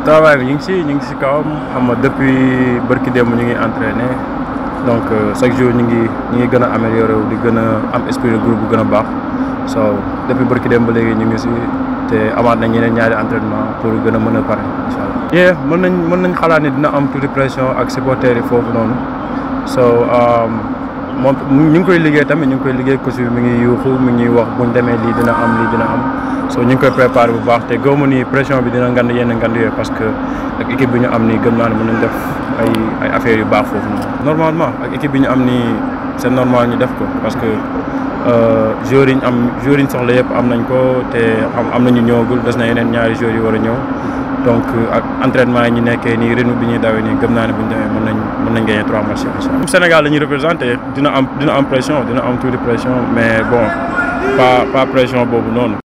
travail bi ñu ngi si ñu ngi si kawam xam nga depuis bërki démb ñu ngi entraîné donc chaque jour ñu ngi ñu ngi gën a amélioré wu di gën a am esprit de groupe bu gën a baax so depuis bërki démb ba léegi ñu ngi si te amaat nañ ñeneen ñaari entraînement pour gën a mën a pare incha allah. yee mën nañ mën nañ xalaat ni dina am tuuti pression ak supporters yi foofu noonu so moom ñu ngi koy liggéey tamit ñu ngi koy liggéey coach bi mi ngi yuuxu mi ngi wax buñ demee lii dina am lii dina am so ñu ngi koy préparé bu baax te gëw ma ni pression bi dina ngand yenn ngand yooyu parce que ak équipe bi ñu am nii gëm naa ne mën nañ def ay ay affaires yu baax foofu noonu. normalement ak équipe bi ñu am nii c'est normal ñu def ko parce que joueurs yi ñu am joueurs yi ñu soxla yëpp am nañ ko te am am nañu ñëwagul des na yeneen ñaari joueurs yi war a ñëw donc ak entraînement yi ñu nekkee nii rythme bi ñuy dawee nii gëm naa ne bu ñu demee mën nañ mën nañ gagner trois matchs incha allah. Sénégal la ñuy représenté dina am dina am pression dina am tuuti pression mais bon pas pas pression boobu noonu.